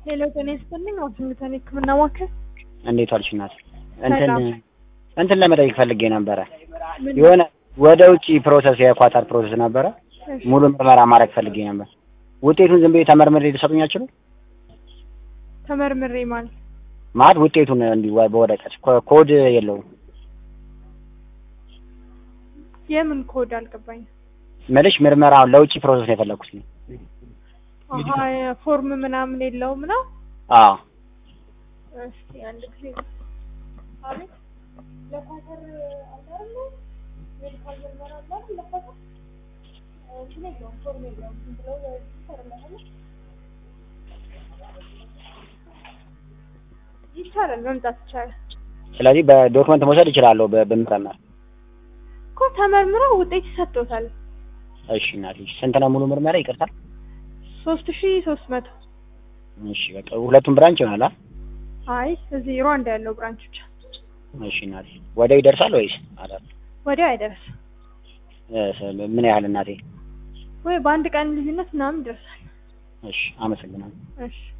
ሌላው ጤና ይስጥልኝ። ዋሽንግተን የሕክምና ማዕከል እንዴት ዋልሽ እናት? እንትን ሰላም። እንትን ለመጠየቅ ፈልጌ ነበረ። ምን- የሆነ ወደ ውጪ ፕሮሰስ የኳታር ፕሮሰስ ነበረ። እሺ፣ ሙሉ ምርመራ ማድረግ ፈልጌ ነበር። ውጤቱን ዝም ብዬ ተመርምሬ ሊሰጡኝ አይችሉም? ተመርምሬ ማለት ማለት ውጤቱን እንዲህ ወ- በወረቀት ኮ- ኮድ የለውም የምን ኮድ አልገባኝም። ምልሽ ምርመራውን ለውጭ ፕሮሰስ ነው የፈለኩት። አሀ ፎርም ምናምን የለውም ነው። አዎ እስቲ አንድ ጊዜ አቤት፣ ለኳተር አላለ ሜዲካል ምርመራ አላለ ለኳተር እንትን የለውም ፎርም የለውም። ዝም ብለው ይሰራል ይቻላል፣ መምጣት ይቻላል ስለዚህ በዶክመንት መውሰድ እችላለሁ በ- ብምርመር። እኮ ተመርምረው ውጤት ይሰጥቶታል። እሺ እናት ስንት ነው ሙሉ ምርመራ? ይቅርታ። ሶስት ሺ ሶስት መቶ እሺ በቃ ሁለቱም ብራንች ይሆናል። አ? አይ እዚህ ሩዋንዳ ያለው ብራንች ብቻ እሺ እናቴ ወዲያው ይደርሳል ወይስ አላት? ወዲያው አይደርስም እ፣ ምን ያህል እናቴ? ወይ በአንድ ቀን ልዩነት ምናምን ይደርሳል። እሺ አመሰግናለሁ። እሺ